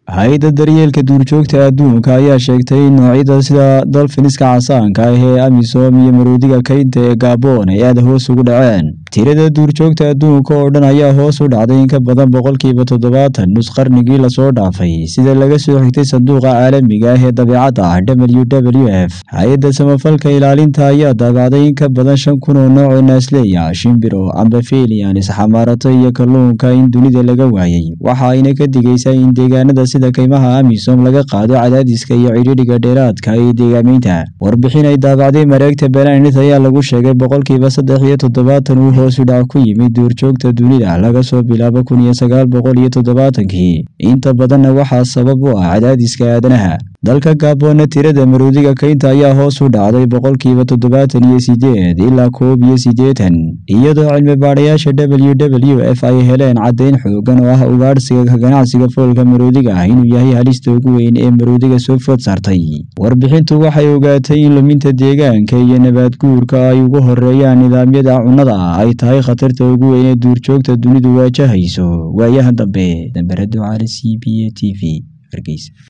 hay-adda daryeelka duurjoogta adduunka ayaa sheegtay in noocyada sida dolfiniska casaanka ah ee amisom iyo maroodiga kaynta ee gabon ay aada hoos ugu dhaceen tirada duurjoogta adduunka oo dhan ayaa hoos u dhacday in ka badan boqolkiiba toddobaatan nus qarnigii lasoo dhaafay sida laga soo xigtay sanduuqa caalamiga ah ee dabeecadda w w f hay-adda samafalka ilaalinta ayaa daabacday in ka badan shan kun oo nooc oo naasleeya shimbiro ambafelians xamaarato iyo kalluunka in dunida laga waayay waxa ayna ka digaysaa in deegaanada sida kaymaha amisom laga qaado cadaadiska iyo cidhiidhiga dheeraadka ee deegaameynta warbixin ay daabacday mareegta belanit ayaa lagu sheegay boqolkiiba saddex iyo toddobaatan uu hoosu dhac ku yimid duurjoogta dunida laga soo bilaabo kun iyo sagaal boqol iyo toddobaatankii inta badanna waxaa sabab u ah cadaadiska aadanaha dalka gaboonna tirada maroodiga kaynta ayaa hoos u dhacday boqolkiiba toddobaatan iyo sideed ilaa koob iyo siddeetan iyadoo cilmi baadhayaasha w w f ay heleen caddayn xoogan oo ah ugaadhsiga ka ganacsiga foolka maroodiga ah inuu yahay halista ugu weyn ee maroodiga soo food saartay warbixintu waxay ogaatay in luminta deegaanka iyo nabaad guurka ay ugu horeeyaan nidaamyada cunnada ay tahay khatarta ugu weyn ee duurjoogta dunidu waajahayso waayahan dambe dambarado cali c b a t v hargeysa